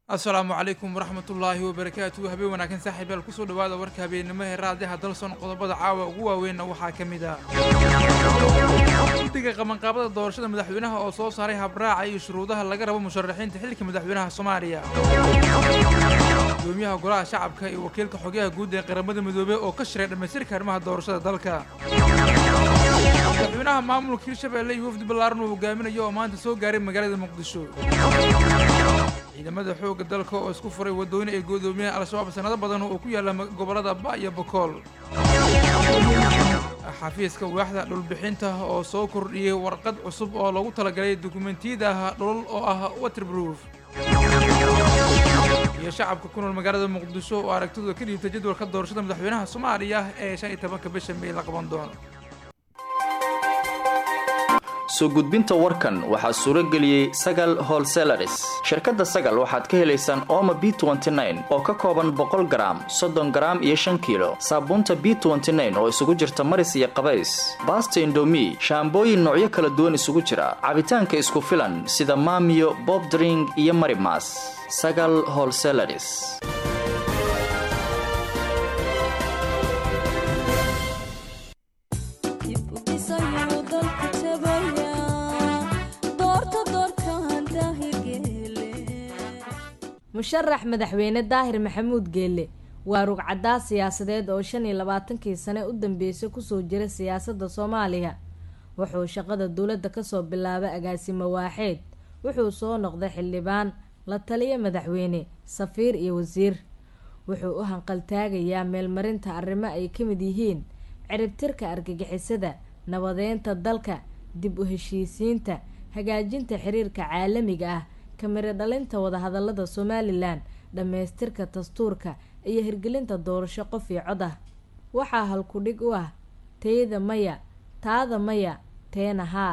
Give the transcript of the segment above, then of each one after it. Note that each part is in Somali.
asalaamu calaykum waraxmatullaahi wabarakaatu habeen wanaagsan saaxiibayaal kusoo dhawaada warka habeennimo ee raadiyaha dalson qodobada caawa ugu waaweynna waxaa ka mid ah guddiga qabanqaabada doorashada madaxweynaha oo soo saaray habraaca iyo shuruudaha laga rabo musharaxiinta xilka madaxweynaha soomaaliya gudoomiyaha golaha shacabka iyo wakiilka xogayaha guud ee qaramada midoobey oo ka shiray dhammaystirka arrimaha doorashada dalka madaxweynaha maamulka hirshabelle iyo wafdi ballaaran uu hogaaminayo oo maanta soo gaaray magaalada muqdisho ciidamada xoogga dalka oo isku furay waddooyin ay godoomiyeen al-shabaab sanado badan oo ku yaalla gobollada ba iyo bokool xafiiska waaxda dhulbixinta oo soo kordhiyey warqad cusub oo loogu talagalay dukumentiyada dhulal oo ah waterproof iyo shacabka ku nool magaalada muqdisho oo aragtidooda ka dhiibtay jadwalka doorashada madaxweynaha soomaaliya ee shan iyo tobanka bisha may la qaban doono soo gudbinta warkan waxaa suuro geliyey sagal holselaris shirkadda sagal waxaad ka helaysaan ooma b oo ka kooban boqol garaam soddon garaam iyo shan kiilo saabuunta b oo isugu jirta maris iyo qabays baasta indomi shaambooyin noocyo kala duwan isugu jira cabitaanka isku filan sida maamiyo bobdring iyo marimas sagal holselaris musharax madaxweyne daahir maxamuud geelle waa rugcaddaa siyaasadeed oo shan iyo labaatankii sane u dambeysay kusoo jira siyaasadda soomaaliya wuxuu shaqada dowladda kasoo bilaabay agaasimo waaxeed wuxuu soo noqday xildhibaan la taliya madaxweyne safiir iyo wasiir wuxuu u hanqaltaagayaa meelmarinta arrimo ay ka mid yihiin ciribtirka argagixisada nabadeynta dalka dib u heshiisiinta hagaajinta xiriirka caalamiga ah kamiro dhalinta wadahadalada somalilan dhammaystirka dastuurka iyo hirgelinta doorasho qof iyo cod ah waxaa halku-dhig u ah teyda maya taada maya teena haa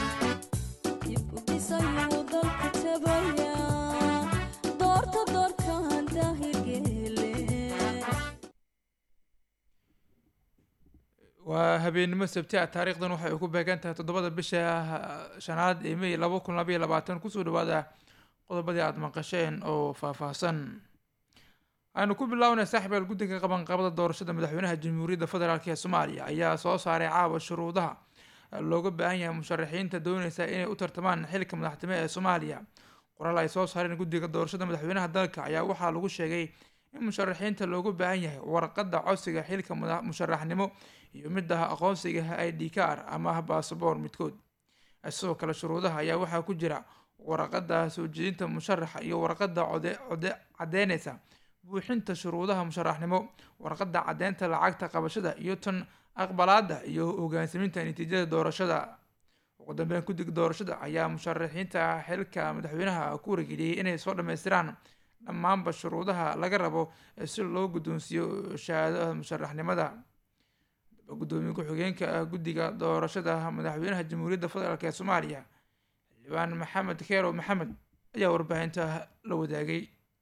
waa habeennimo sabti ah taariikhdan waxay ku beegan tahay toddobada bisha shanaad ee may laba kun labaiyo labaatan kusoo dhawaada qodobadii aada maqasheen oo faahfaahsan aynu ku bilownay saaxiibaal guddiga qabanqabada doorashada madaxweynaha jamhuuriyadda federaalk ee soomaaliya ayaa soo saaray caawa shuruudaha looga baahan yahay musharaxiinta dooneysa inay u tartamaan xilka madaxtimo ee soomaaliya qoraal ay soo saareen guddiga doorashada madaxweynaha dalka ayaa waxaa lagu sheegay in musharaxiinta loogu baahan yahay warqadda codsiga xilka musharaxnimo iyo midda aqoonsiga i d kar ama basaboor midkood sidoo kale shuruudaha ayaa waxaa ku jira warqadda soo jeedinta musharaxa iyo warqadda code cadeyneysa buuxinta shuruudaha musharaxnimo warqadda cadeynta lacagta qabashada iyo tan aqbalaada iyo hogaansaminta natiijada doorashada ugu dambeyn guddiga doorashada ayaa musharaxiinta xilka madaxweynaha ku wargeliyey inay soo dhammaystiraan dhammaanba shuruudaha laga rabo si loo guddoonsiiyo shahaadada musharaxnimada gudoomiye ku-xigeenka guddiga doorashada madaxweynaha jamhuuriyadda federaalk ee soomaaliya xildhibaan maxamed keerow maxamed ayaa warbaahinta la wadaagay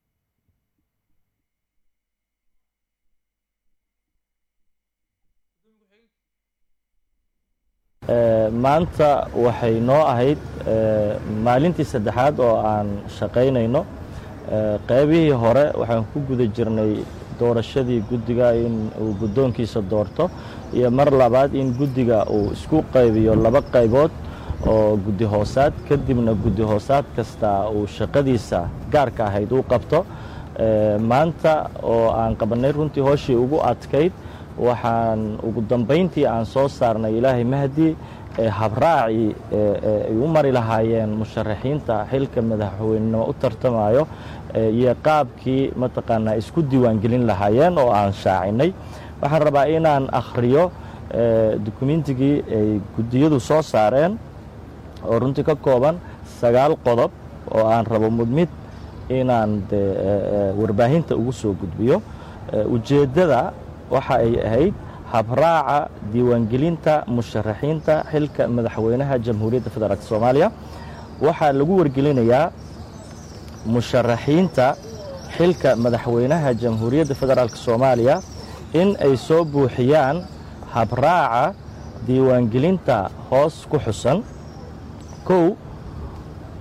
maanta waxay noo ahayd maalintii saddexaad oo aan shaqaynayno qaybihii hore waxaan ku guda jirnay doorashadii guddiga in uu guddoonkiisa doorto iyo mar labaad in guddiga uu isku qaybiyo laba qaybood oo guddi hoosaad kadibna guddi hoosaad kasta uu shaqadiisa gaarka ahayd uu qabto maanta oo aan qabannay runtii hooshii ugu adkayd waxaan ugu dambayntii aan soo saarnay ilaahay mahdi habraacii ay u mari lahaayeen musharaxiinta xilka madaxweynenimo u tartamayo iyo qaabkii mataqaanaa isku diiwaangelin lahaayeen oo aan shaacinay waxaan rabaa inaan akhriyo dukumentigii ay guddiyadu soo saareen oo runtii ka kooban sagaal qodob oo aan rabo mudmid inaan de warbaahinta ugu soo gudbiyo ujeeddada waxa ay ahayd habraaca diiwaangelinta musharaxiinta xilka madaxweynaha jamhuuriyadda federaalk soomaaliya waxaa lagu wargelinayaa musharaxiinta xilka madaxweynaha jamhuuriyadda federaalk soomaaliya in ay soo buuxiyaan habraaca diiwaangelinta hoos ku xusan kow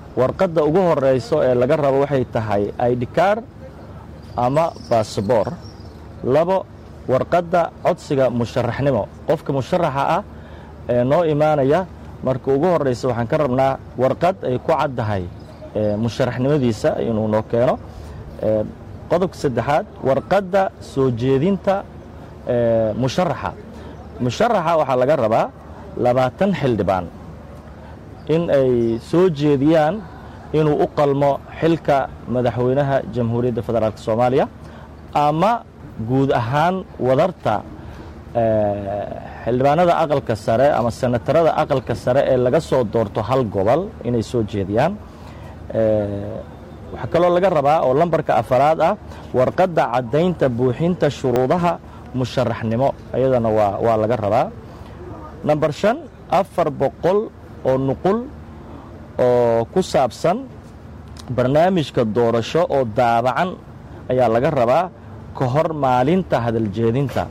warqadda ugu horeyso ee laga rabo waxay tahay idkar ama basaboor labo warqadda codsiga musharaxnimo qofka musharaxa ah ee noo imaanaya marka ugu horeysa waxaan ka rabnaa warqad ay ku caddahay musharaxnimadiisa inuu noo keeno qodobka saddexaad warqadda soo jeedinta musharaxa musharaxa waxaa laga rabaa labaatan xildhibaan in ay soo jeediyaan inuu u qalmo xilka madaxweynaha jamhuuriyadda federaalk soomaaliya ama guud ahaan wadarta xildhibaanada aqalka sare ama senatarada aqalka sare ee laga soo doorto hal gobol inay soo jeediyaan waxaa kaloo laga rabaa oo lambarka afaraad ah warqadda caddaynta buuxinta shuruudaha musharaxnimo iyadana waa waa laga rabaa namber shan afar boqol oo nuqul oo ku saabsan barnaamijka doorasho oo daabacan ayaa laga rabaa ka hor maalinta hadaljeedinta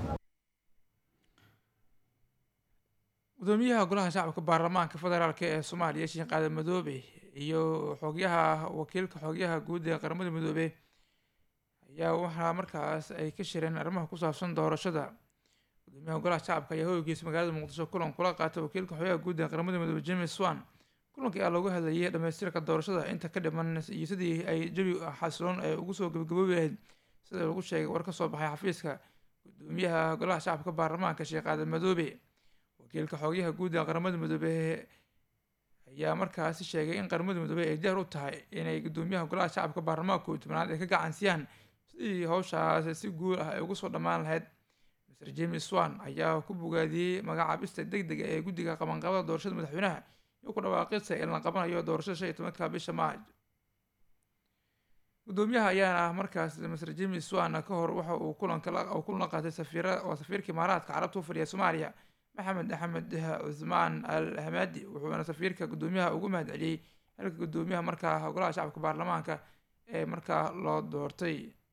gudoomiyaha golaha shacabka baarlamaanka federaalk ee soomaaliya sheekh qaadan madoobe iyo xogyaha wakiilka xogyaha guud ee qaramada midoobe ayaa waxaa markaas ay ka shireen arrimaha ku saabsan doorashada gudoomiyaha golaha shacabka ayaa hoygiisa magaalada muqdisho kulan kula qaatay wakiilka xogyaha guud ee qaramada midoobe james swan kulankii aa looga hadlayay dhamaystirka doorashada inta ka dhiman iyo sidii ay jawi xasiloon ay ugu soo gabagaboobi lahayd sida lagu sheegay war ka soo baxay xafiiska gudoomiyaha golaha shacabka baarlamaanka sheekh qaadan madoobe wakiilka xogyaha guud ee qaramada midoobe ayaa markaasi sheegay in qaramada midoobe ay diyaar u tahay inay gudoomiyaha golaha shacabka baarlamaanka kooiyi tobnaad ay ka gacansiyaan sidii howshaas si guul ah ay ugu soo dhammaan lahayd mr james swan ayaa ku bogaadiyey magacaabista deg dega ee guddiga qabanqabada doorashada madaxweynaha iyo ku dhawaaqista in la qabanayo doorashada shan iyo tobanka bisha maaj gudoomiyaha ayaana ah markaas mr james swan ka hor waxa uu kulanka kulan la qaatay safiira waa safiirka imaaraadka carabta u fadhiya soomaaliya maxamed axmed cusmaan al hamaadi wuxuuna safiirka gudoomiyaha ugu mahad celiyey xilka gudoomiyaha markaa golaha shacabka baarlamaanka ee markaa loo doortay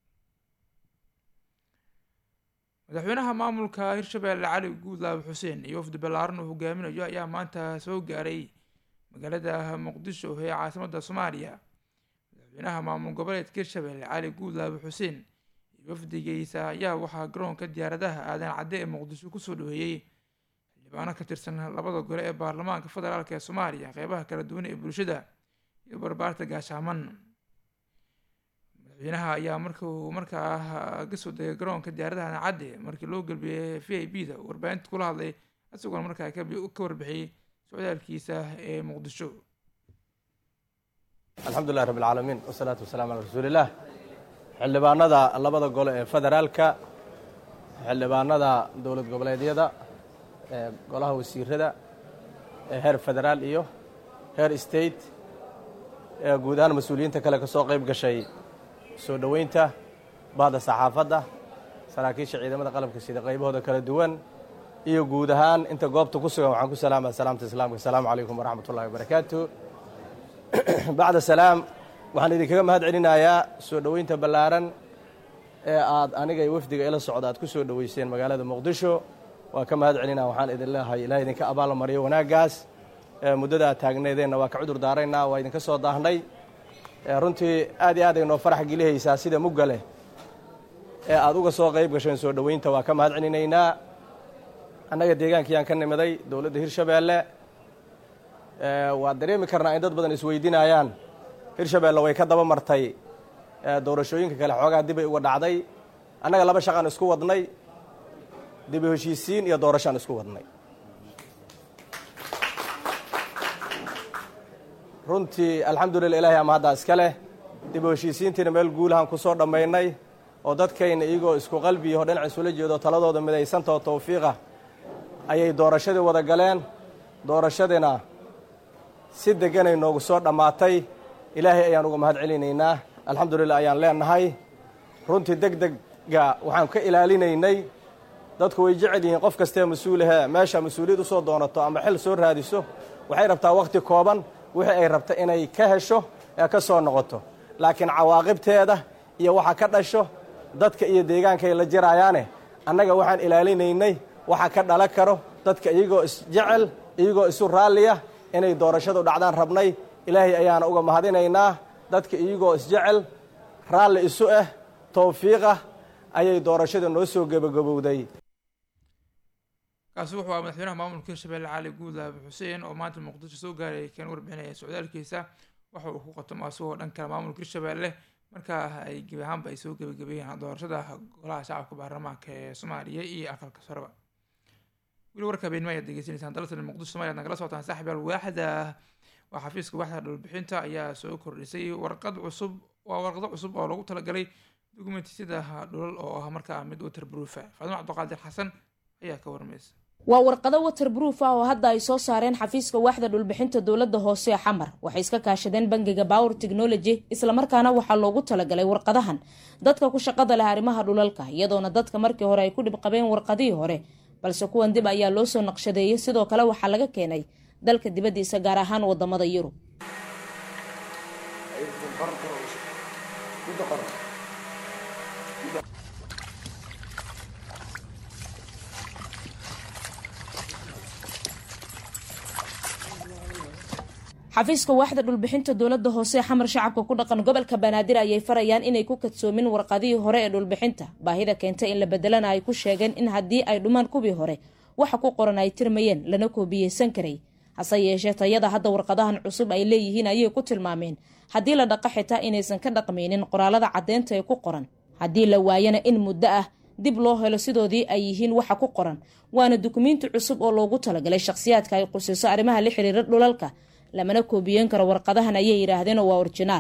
madaxweynaha maamulka hirshabeelle cali guudlaabe xuseen iyo wafdi ballaaran uu hogaaminayo ayaa maanta soo gaaray magaalada muqdisho ee caasimadda soomaaliya madaxweynaha maamul goboleedka hirshabeelle cali guudlaabe xuseen iyo wafdigiisa ayaa waxaa garoonka diyaaradaha aadan cadde ee muqdisho kusoo dhaweeyey xildhibaano ka tirsan labada gole ee baarlamaanka federaalk ee soomaaliya qeybaha kala duwan ee bulshada iyo barbaarta gaashaaman madaxweynaha ayaa markuu markaa kasoo degay garoonka diyaaradaha cadde markii loo gelbiyey v i b da warbaahinta kula hadlay isagoona markaa ka warbixiyey socdaalkiisa ee muqdisho alxamdulilah rabb alcaalamiin wasalaatu wasalaam calaa rasuulillaah xildhibaanada labada gole ee federaalka xildhibaanada dowlad goboleedyada ee golaha wasiirada ee heer federaal iyo heer state ee guud ahaan mas-uuliyiinta kale ka soo qayb gashay soo dhoweynta bahda saxaafadda saraakiisha ciidamada qalabka sida qaybahooda kala duwan iyo guud ahaan inta goobta ku sugan waxaan ku salaamaya salaamta islaamka asalaamu calaykum waraxmat ullahi wabarakaatu bacda salaam waxaan idinkaga mahad celinayaa soo dhoweynta ballaaran ee aad aniga iyo wafdiga ila socda aad ku soo dhoweyseen magaalada muqdisho waan ka mahad celinaa waxaan idin leehay ilaah idinka abaal mariyo wanaaggaas muddada aad taagneedeenna waa ka cudur daaraynaa waa idinka soo daahnay runtii aad iyo aad ay noo farax gelihaysaa sida mugga leh ee aad uga soo qayb gasheen soo dhoweynta waa ka mahad celinaynaa annaga deegaankiyaan ka nimiday dowladda hirshabeelle waad dareemi karnaa in dad badan isweydiinayaan hirshabeelle way ka daba martay doorashooyinka kale xoogaa dibay uga dhacday annaga laba shaqaan isku wadnay dibu heshiisiin iyo doorashaan isku wadnay runtii alxamdulillah ilahay ama haddaa iska leh dibu heshiisiintiina meel guulahaan ku soo dhammaynay oo dadkayna iyagoo isku qalbiyaho dhinac isula jeedo taladooda midaysantao tawfiiqa ayay doorashadii wada galeen doorashadiina si deganay noogu soo dhammaatay ilaahay ayaan uga mahad celinaynaa alxamdulillah ayaan leenahay runtii deg degga waxaan ka ilaalinaynay dadku way jecel yihiin qof kastee mas-uulahee meesha mas-uuliyad usoo doonato ama xil soo raadiso waxay rabtaa wakhti kooban wixii ay rabta inay ka hesho ee ka soo noqoto laakiin cawaaqibteeda iyo waxa ka dhasho dadka iyo deegaankay la jiraayaane annaga waxaan ilaalinaynay waxa ka dhalan karo dadka iyagoo isjecel iyagoo isu raalliya inay doorashadu dhacdaan rabnay ilaahay ayaana uga mahadinaynaa dadka iyagoo isjecel raalli isu ah towfiiqah ayay doorashada noo soo gebagabowday kaasi wuxuu ahaa madaxweynaha maamulka hirshabelle cali guudlaabe xuseen oo maanta muqdisho soo gaaray kan warbixinaya socdaalkiisa waxa uu ku qatomo asagoo dhan kale maamulka hirshabelle markaa ay gebi ahaanba ay soo gebagabeeyeen doorashada golaha shacabka baarlamaanka ee soomaaliya iyo aqalka sareba weli warka habeenimo ayaad degeysanaysaan dalatan muqdisho somalia ad nagala socotaan saaxib yaal waaxda waa xafiiska waaxda dhulbixinta ayaa soo kordhisay warqad cusub waa warqado cusub oo lagu talagalay dukumentiyada dhulal oo ah markaa mid waterproofa faadimo cabdiqaadir xasan ayaa ka warmaysa waa warqado waterproof ah oo hadda ay soo saareen xafiiska waaxda dhulbixinta dowladda hoose ee xamar waxay iska kaashadeen bangiga power technology islamarkaana waxaa loogu talagalay warqadahan dadka ku shaqada leh arrimaha dhulalka iyadoona dadka markii hore ay ku dhib qabeen warqadihii hore balse kuwan dib ayaa loo soo naqshadeeyey sidoo kale waxaa laga keenay dalka dibaddiisa gaar ahaan wadamada yurub xafiiska waaxda dhulbixinta dowladda hoose ee xamar shacabka ku dhaqan gobolka banaadir ayay farayaan inay ku kadsoomin warqadihii hore ee dhulbixinta baahida keentay in la bedelana ay ku sheegeen in haddii ay dhumaan kuwii hore waxa ku qoran ay tirmayeen lana koobiyeysan karay hase yeeshee tayada hadda warqadahan cusub ay leeyihiin ayay ku tilmaameen haddii la dhaqa xitaa inaysan ka dhaqmaynin qoraalada caddeynta ee ku qoran haddii la waayana in muddo ah dib loo helo sidoodii ay yihiin waxa ku qoran waana dukumiinti cusub oo loogu talagalay shakhsiyaadka ay qusiso arrimaha la xiriira dhulalka lamana koobiyeyn karo warqadahan ayay yidhaahdeen oo waa orjinaal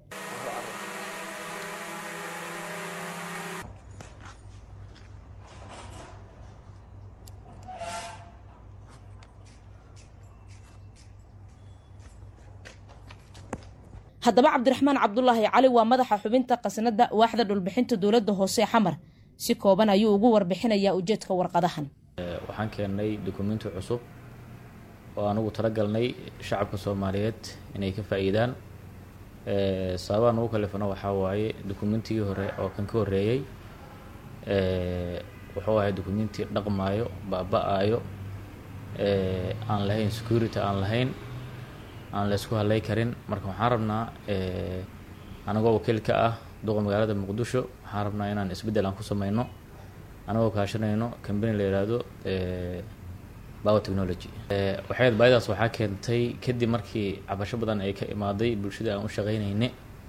haddaba cabdiraxmaan cabdulaahi cali waa madaxa xubinta qasnada waaxda dhulbixinta dowladda hoose ee xamar si kooban ayuu ugu warbixinayaa ujeedka warqadahan waxaan keennay dukumiinti cusub oo aan ugu talagalnay shacabka soomaaliyeed inay ka faa-iidaan sababaan ugu kalifano waxaa waaye dukumentigii hore oo kan ka horreeyey wuxuu ahay dukumenti dhaqmaayo baaba-aayo aan lahayn security aan lahayn aan la isku hadlay karin marka waxaan rabnaa anagoo wakiil ka ah duqa magaalada muqdisho waxaan rabnaa inaan isbeddel aan ku sameyno anagoo kaashanayno cambany la yidhaahdo power technology waxayd baahidaas waxaa keentay kadib markii cabasho badan ay ka imaaday bulshada aan u shaqeynayne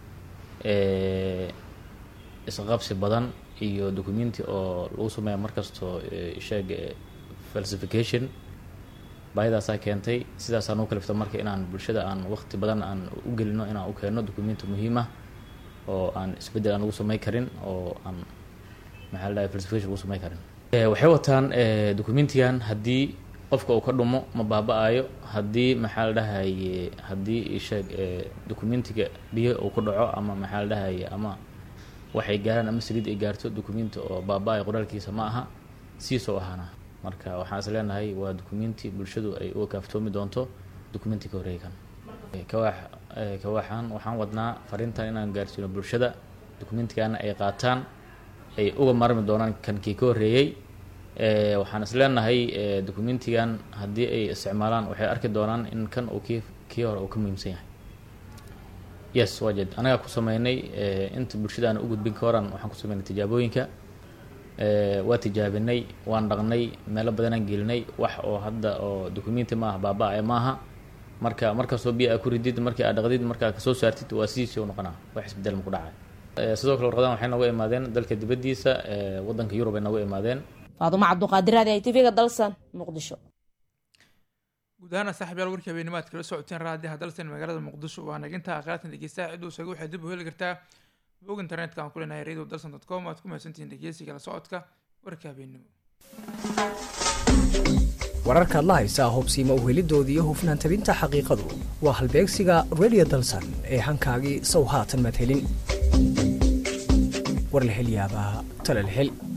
isqabsi badan iyo documenti oo lagu sameeya markastoo sheeg falsification baahidaasaa keentay sidaasaan u kalifta marka inaan bulshada aan waqti badan aan u gelino inaan u keenno documenti muhiim ah oo aan isbeddel aan lagu samey karin oo aan maxaa la dhahay falsification lagu samey karin waxay wataan documentigan haddii qofka uu ka dhumo ma baaba-ayo haddii maxaa la dhahaye haddii sheeg documentiga biyo uu ku dhaco ama maxaa la dhahaye ama waxay gaaraan ama saliid ay gaarto documenti oo baaba-ayo qoraalkiisa ma aha siisoo ahaana marka waxaan is leenahay waa documenti bulshadu ay uga kaaftoomi doonto documenti ka horreeykan kawaax kawaaxan waxaan wadnaa fariintan inaan gaarsiino bulshada documentigana ay qaataan ay uga marmi doonaan kan kii ka horreeyey waxaan is leenahay documentigan haddii ay isticmaalaan waxay arki doonaan in kan uu kii kii hore uu ka muhiimsan yahay yes waa jed anagaa ku sameynay inta bulshadaana u gudbin ka horan waxaan ku sameynay tijaabooyinka waa tijaabinay waan dhaqnay meelo badanaan gelinay wax oo hadda oo documenti maaha baaba-e maaha marka markastoo biyo aa ku ridid markii aad dhaqdid markaa kasoo saartid waa sidiisii u noqonaa wax isbedel maku dhacay sidoo kale warqadan waxay nooga imaadeen dalka dibaddiisa waddanka yurub ay nooga imaadeen faadumo cabduqaadir aadi ay tvga dalsan muqdisho guud ahaana saaxib yaal warkii habeenimaad kala socoteen raadiyaha dalsan magaalada muqdisho waa naginta aqaatan dhegeystaha ciduu isaga waxay dib u heli kartaa bog internetka aan ku leenahay radio dalsan dot com aad ku mahadsantihiin dhegeysiga la socodka warka habeenimo wararkaad la haysaa hubsiima uhelidoodii iyo hufnaan tabinta xaqiiqadu waa halbeegsiga radio dalsan ee hankaagii sow haatan madhelin warlahelyaabaha talalhel